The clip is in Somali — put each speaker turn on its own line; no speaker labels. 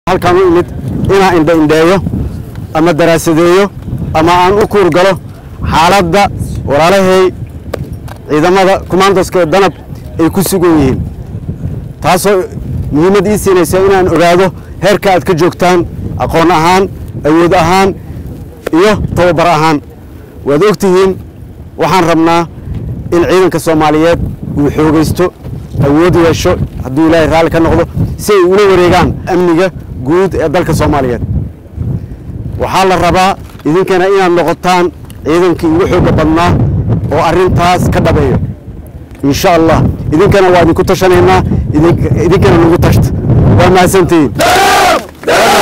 halkaan u imid inaan indha indheeyo ama daraasadeeyo ama aan u kuurgalo xaaladda walaalahay ciidamada commandoska danab ay ku sugan yihiin taasoo muhiimad ii siinaysa inaan ogaado heerka aad ka joogtaan aqoon ahaan awood ahaan iyo tababar ahaan waad og tihiin waxaan rabnaa in ciidanka soomaaliyeed uu xoogaysto awood yeesho hadduu ilaahay raalli ka noqdo si ay ula wareegaan amniga guud ee dalka soomaaliyeed waxaa la rabaa idinkana inaad noqotaan ciidankii ugu xoogga badnaa oo arrintaas ka dhabeeyo insha allah idinkana waa idinku tashanaynaa idinkana nagu tashta waa mahadsantihiin